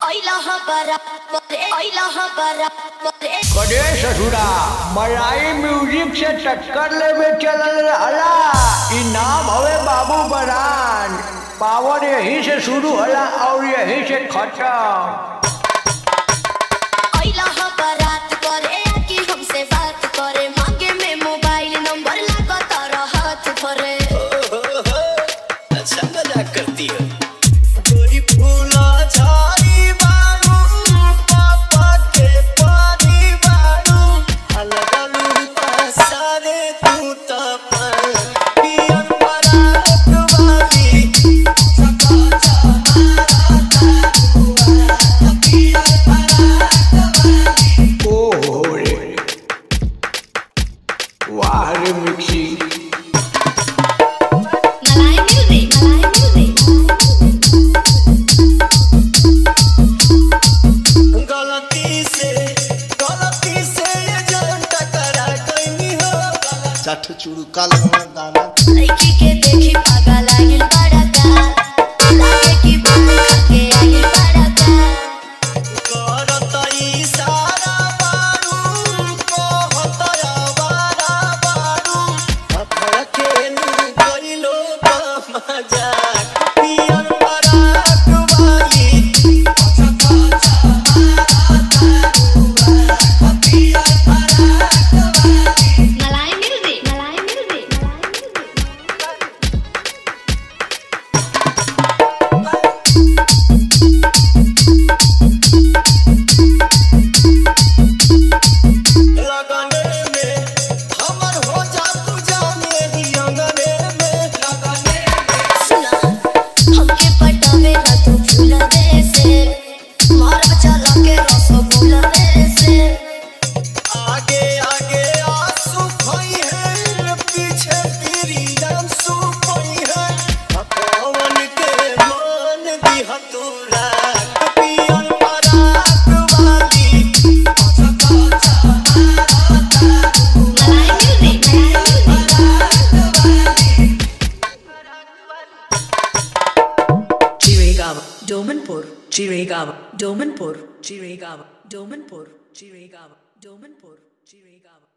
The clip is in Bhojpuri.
कड़े ससुरा मलाई म्यूजिक से टक्कर लेवे चलल रहला ई नाम हवे बाबू बरान पावर यहीं से शुरू होला और यहीं से खत्म अच्छा मजाक करती है गोरी फूला झाड़ी बारू पापा के पानी बारू अलगलू पसारे तू तपन पियन बरात वाली सका चाहारा तारुआ पियन बरात वाली ओहो रे वाह रे मिक्सी गलती से गलती से ये जान टकरा गई हो चाठ चूड़ू काला दाना करत इशारा बारू कहत आवारा बारू अपना खेलू गइलो मजाक पियन बरात वाली अच्छा चाहारा तारुआ पियन बरात वाली लगने में हमर हो जा तू जाने ही अंगने में लगने में आगे आगे आंसू खोई है पीछे तेरी आंसू खोई है पवन के मान दिया तू रात पियन बरात वाली सका चाहारा तारुआ Chiragawa, Domanpur, Chiragawa, Domanpur, Chiragawa, Domanpur, Chiragawa, Domanpur, Chiragawa.